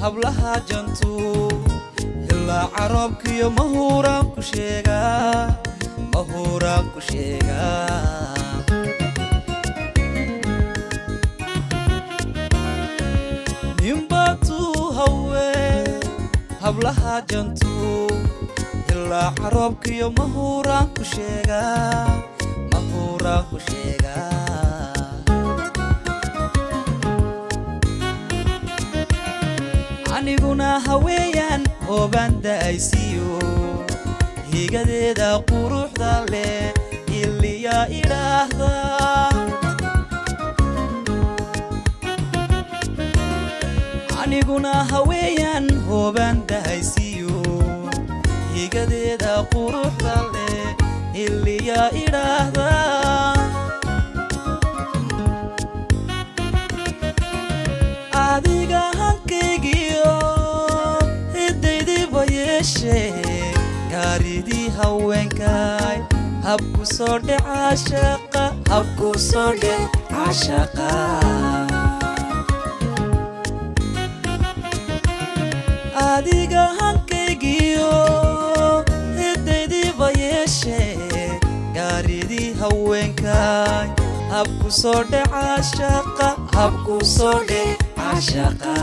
hablaha jantu ilaa caroobkiyo mahuuraan ku sheegaa mahuuraan ku sheegaa ninbatuu hawe hablaha jantu ilaa caroobkiyo mahuuraan ku sheegaa mahuuraan ku sheegaa aniguna haweeyaan hoobaan da'aysiyo higadeeda quruxda leh iliya idhaahda aniguna haweeyaan hoobaan da'aysiyo higadeeda quruxda leh iliya idhaahda adiga hankaygiyo hidaydiba yeeshe gaaridii haweenkay habku soo dhe caashaqa habku soo dhe caashaqa adiga hankaygiyo hidaydiba yeeshe gaaridii haweenkay habku soo dhe caashaqa habku soo dhe caashaqa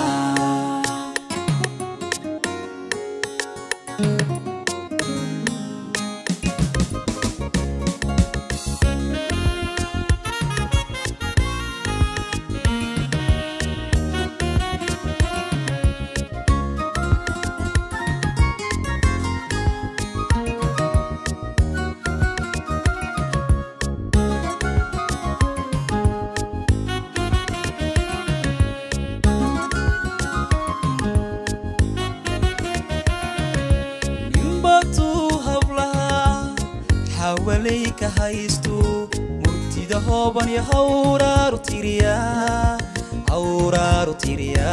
ninbatuu hablaha xawalay ka haystu murtida hooban iyo hawraaru tiriya hawraaru tiriya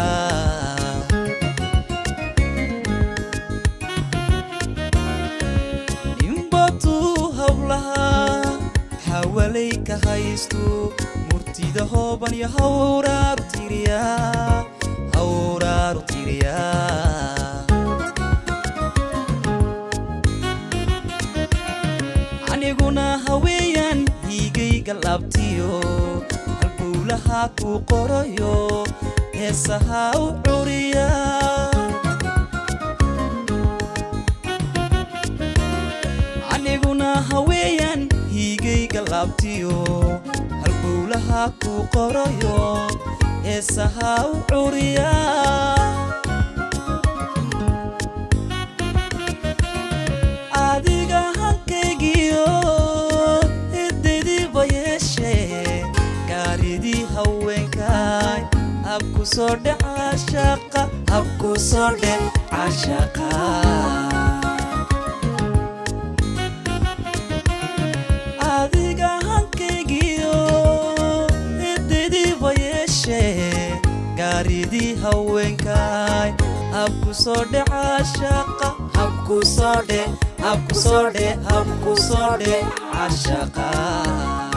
ninbatuu hablaha xawalay ka haystu murtida hooban iyo hawraaru tiriya hawraaru tiriya aniguna haweeyaan hiigayga laabtiyo halbowlaha ku qorayo heesaha u curiya aniguna haweeyaan hiigayga laabtiyo halbowlaha ku qorayo heesaha u curiya adiga hankaygiyo hidaydiba yeeshe gaaridii haweenkay habku soo dhe caashaqa habku soo dhe caashaqa adiga hankaygiyo hidaydiba yeeshe gaaridii haweenkay habku soo dhe caashaqa habku soo dhe habku soo dhe habku soo dhe caashaqa